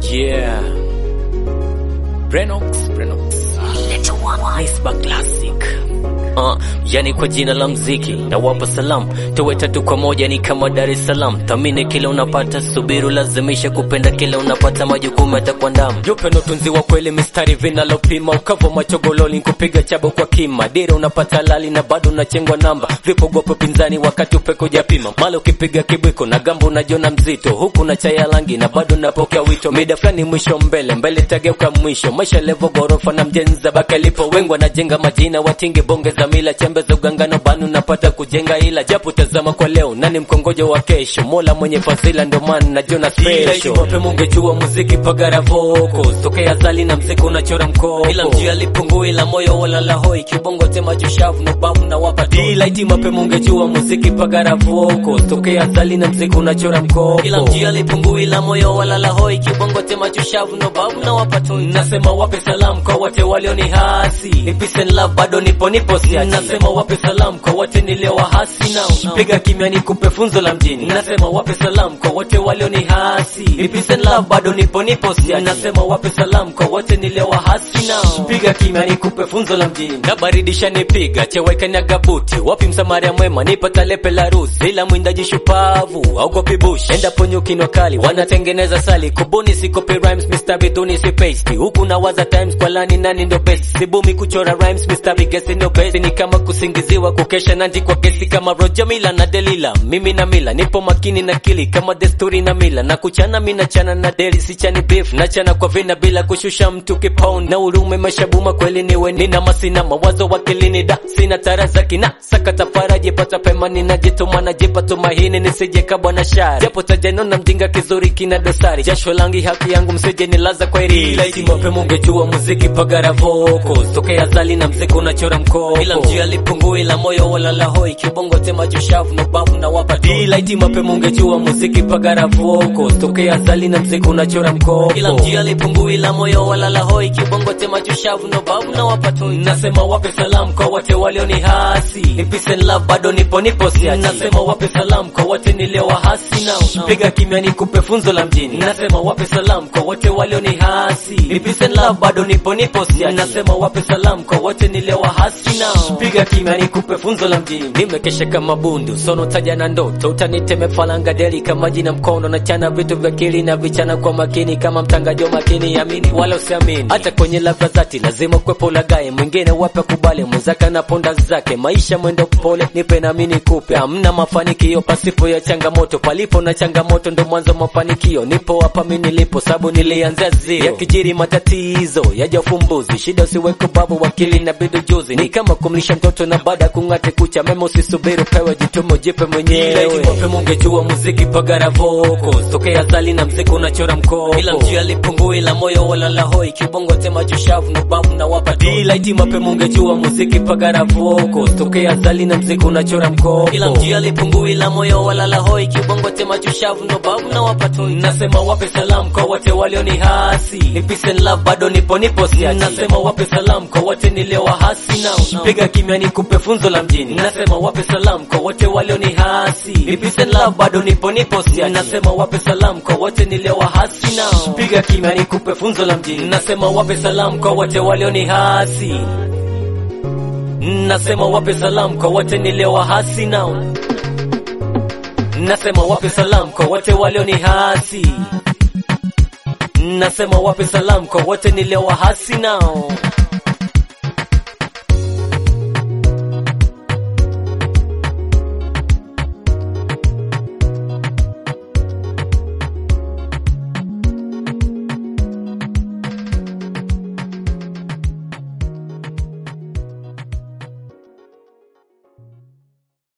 Yeah. Brenox, Brenox. Iceberg Classic. Uh, yani kwa jina la mziki na wapa salam tuwe tatu kwa moja ni kama Dar es Salaam. Thamini kila unapata, subiru lazimisha kupenda kila unapata, majukumu yatakuandama. Upendo tunzi wa kweli, mistari vinalopima, ukavu machogololi, kupiga chabo kwa kima, dira unapata lali na bado unachengwa namba, vipogopo pinzani wakati upeko japima, mala ukipiga kibwiko na gambo unajiona mzito, huku na chaya langi na bado napokea wito, mida fulani mwisho mbele mbele tageuka mwisho, maisha levo gorofa na mjenza baka lipo, wengi wanajenga majina, watingi bonge za mila, chembe za ugangano banu napata kujenga, ila japo tazama kwa leo, nani mkongojo wa kesho, mola mwenye fadhila, ndo maana najiona special. Wape mungejua muziki pagara voko, tokea zali na mziki unachora mkoko, ila mjia lipungui la moyo wala la hoi, kibongo tema jushavu no babu na wapa delight, mape mungejua muziki pagara voko, tokea zali na mziki unachora mkoko, ila mjia lipungui la moyo wala la hoi, kibongo tema jushavu no babu na wapa toi. Nasema wape salamu kwa wote walioni hasi, ni peace and love, bado nipo nipo siachi. Nasema wape salamu kwa wote niliowahasi nao, piga kimya nikupe funzo la mjini. Nasema wape salamu kwa wote walioni hasi, ni peace and love, bado nipo nipo siachi. Nasema wape salamu kwa wote niliowahasi nao, piga kimya nikupe funzo la mjini. Na baridisha nipiga cheweka na gabuti, wapi msamaria mwema, nipata lepe la ruzi, ila mwindaji shupavu augopi bush, enda ponyukino kali, wanatengeneza sali, kubuni si copy rhymes, Mr. Biduni si paste, huku na waza times kwa lani nani ndo best, sibumi kuchora rhymes, Mr. Bigesi ndo best, ni kama kusingiziwa kukesha nanji kwa kesi kama Roger Mila na Delila, mimi na Mila nipo makini na kili kama desturi na mila, na kuchana mina chana na deli sichani beef, na chana kwa vina bila kushusha mtu kipound, na urume mashabuma kweli niwe nina masina mawazo wakilini da sina tara za kina sakata faraji pata pema ninajituma najipa tumaini nisije kabwa na shari japo tajano na mjinga kizuri kina dosari jasho langi haki yangu msije nilaza kwa irisi mape mungejua muziki pagara voko tokea zali na mziki unachora mkoko ila mjia lipungui la moyo wala la hoi kibongo tema jushavu no babu na wapa delight mape mungejua muziki pagara voko tokea zali na mziki unachora mkoko ila mjia lipungui la moyo wala la hoi kibongo tema jushavu no babu na wapa toi nasema wape salamu kwa wote walioni hasi ni peace and love bado nipo nipo siachi nasema wape salamu kwa wote niliowahasi nao piga kimya nikupe funzo la mjini nasema wape salamu kwa wote walioni hasi ni peace and love bado nipo nipo siachi nasema wape salamu kwa wote niliowahasi nao piga kimya nikupe funzo la mjini nimekesha kama bundu sono taja na ndoto utaniteme falanga deli kama jina mkono na chana vitu vya kili na vichana kwa makini kama mtangaji wa makini amini wala usiamini hata kwenye labda zati lazima kwepo lagaye mwingine wape kubali mwenzake na ponda zake maisha mwendo pole nipe na mimi nikupe hamna mafanikio pasipo ya changamoto palipo na changamoto ndo mwanzo mafanikio nipo hapa mimi nilipo sababu nilianzia zero yakijiri matatizo yaja ufumbuzi shida usiweke babu wakili na bidu juzi ni kama kumlisha mtoto na baada ya kung'ate kucha mema usisubiri pewe jitumo jipe mwenyewe wape mungejua muziki pagara voko tokea zali na mziki unachora mkoko ila mjia lipungui la moyo wala la hoi kibongo tema jushavu no babu na wapa delight mape mungejua muziki pagara voko tokea zali na mziki unachora mkoko ila mjia lipungui la moyo wala la hoi kibongo tema jushavu no babu na wapa toi nasema wape salamu kwa wote walioni hasi ni peace and love bado nipo nipo siachi nasema wape salamu kwa wote niliowahasi nao piga kimya nikupe funzo la mjini nasema wape salamu kwa wote walioni hasi ni peace and love bado nipo nipo siachi nasema wape salamu kwa wote niliowahasi nao piga kimya nikupe funzo la mjini nasema wape salamu kwa wote walioni hasi nasema wape salamu kwa wote niliowahasi nao nasema wape salamu kwa wote walioni hasi nasema wape salamu kwa wote niliowahasi nao